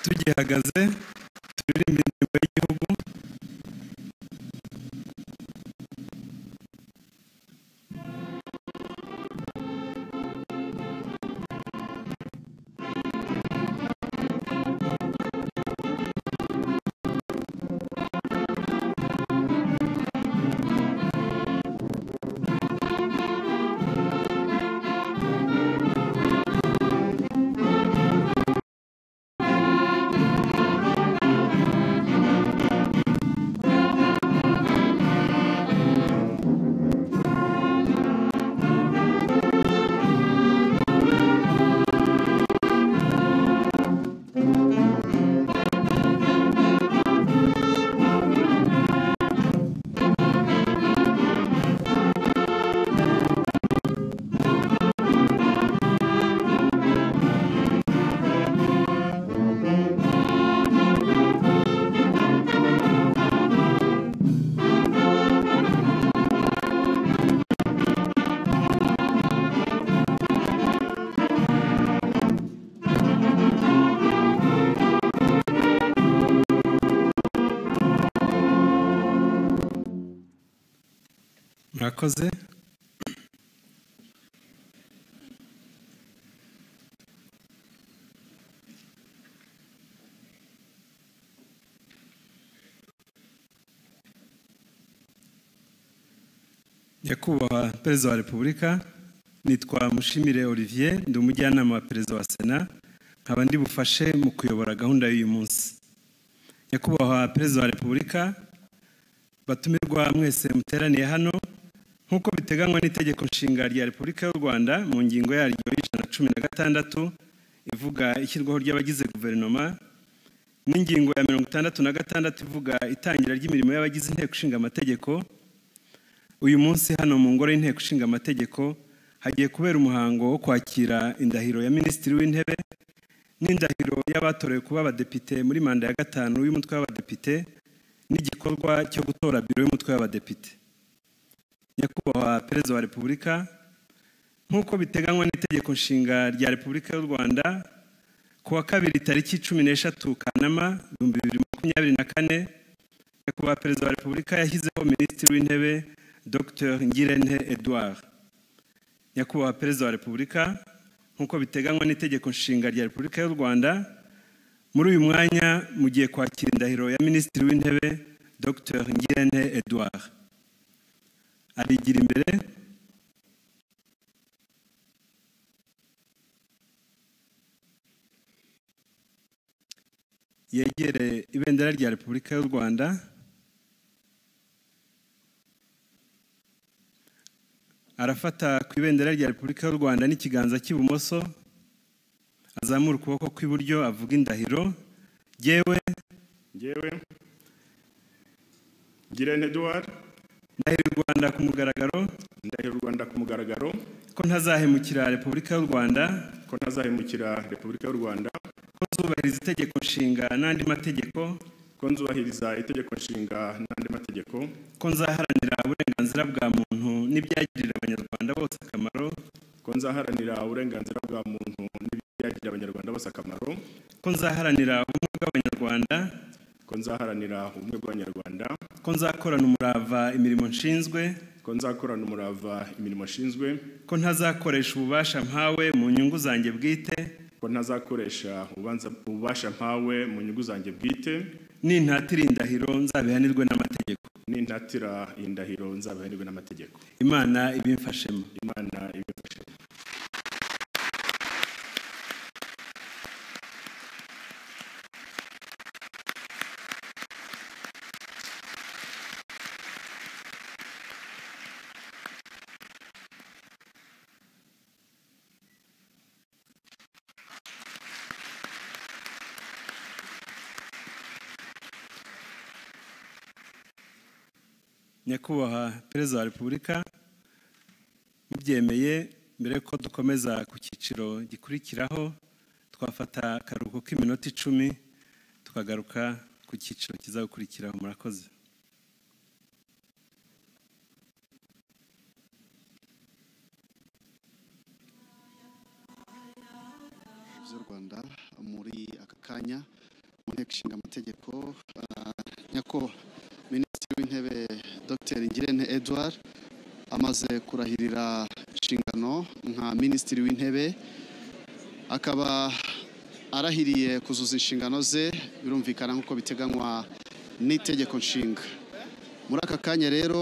tugihagaze turirimbe indirimbo y'igihugu murakoze nyakubahwa perezida wa repubulika nitwa mushimire olivier ndi umujyanama wa perezida wa sena nkaba ndi bufashe mu kuyobora gahunda y'uyu munsi nyakubahwa perezida wa repubulika batumirwa mwese muteraniye hano nk'uko biteganywa n'itegeko nshinga rya repubulika y'u rwanda mu ngingo yaryo y'ijana na cumi na gatandatu ivuga ishyirwaho ry'abagize guverinoma n'ingingo ya mirongo itandatu na gatandatu ivuga itangira ry'imirimo y'abagize inteko ishinga amategeko uyu munsi hano mu ngoro y'inteko ishinga amategeko hagiye kubera umuhango wo kwakira indahiro ya minisitiri w'intebe n'indahiro y'abatorewe kuba abadepite muri manda ya gatanu y'umutwe w'abadepite n'igikorwa cyo gutora biro y'umutwe w'abadepite nyakubahwa perezida wa repubulika nk'uko biteganywa n'itegeko nshinga rya repubulika y'u rwanda ku wa kabiri tariki cumi n'eshatu kanama ibihumbi bibiri makumyabiri na kane nyakubahwa perezida wa repubulika yashyizeho minisitiri w'intebe dr ngirente edouard nyakubahwa perezida wa repubulika nk'uko biteganywa n'itegeko nshinga rya repubulika y'u rwanda muri uyu mwanya mugiye kwakira indahiro ya minisitiri w'intebe dr ngirente edouard arigira imbere yegere ibendera rya repubulika y'u rwanda arafata ku ibendera rya repubulika y'u rwanda n'ikiganza cy'ibumoso azamura ukuboko kw'iburyo avuga indahiro yewe Njyewe Ngirente Edouard ndahira u rwanda ku mugaragaro ndahira u Rwanda ku mugaragaro ko ntazahemukira repubulika y'u rwanda ko ntazahemukira Repubulika y'u Rwanda ko nzubahiriza itegeko nshinga n'andi mategeko ko nzubahiriza itegeko nshinga n'andi mategeko ko nzaharanira uburenganzira bwa muntu n'ibyagirira abanyarwanda bose akamaro ko nzaharanira uburenganzira bwa muntu n'ibyagirira abanyarwanda bose akamaro ko nzaharanira ubumwe bw'abanyarwanda ko nzaharanira ubumwe bw'abanyarwanda ko nzakorana umurava imirimo nshinzwe ko nzakorana umurava imirimo ashinzwe ko ntazakoresha ububasha mpawe mu nyungu zanjye bwite ko ntazakoresha ububanza- ububasha mpawe mu nyungu zanjye bwite nintatira indahiro nzabihanirwe n'amategeko n'intatira iyi ndahiro nzabihanirwe n'amategeko imana ibimfashemo imana ibifashe nyakubahwa perezida wa repubulika mubyemeye mbere yuko dukomeza ku cyiciro gikurikiraho twafata akaruhuko k'iminota icumi tukagaruka ku cyiciro kizakurikiraho murakoze z'u rwanda muri aka kanya mu nteko ishinga amategeko nyakubahwa minisitiri w'intebe dr ngirente edouard amaze kurahirira inshingano nka minisitiri w'intebe akaba arahiriye kuzuza inshingano ze birumvikana nk'uko biteganywa n'itegeko nshinga muri aka kanya rero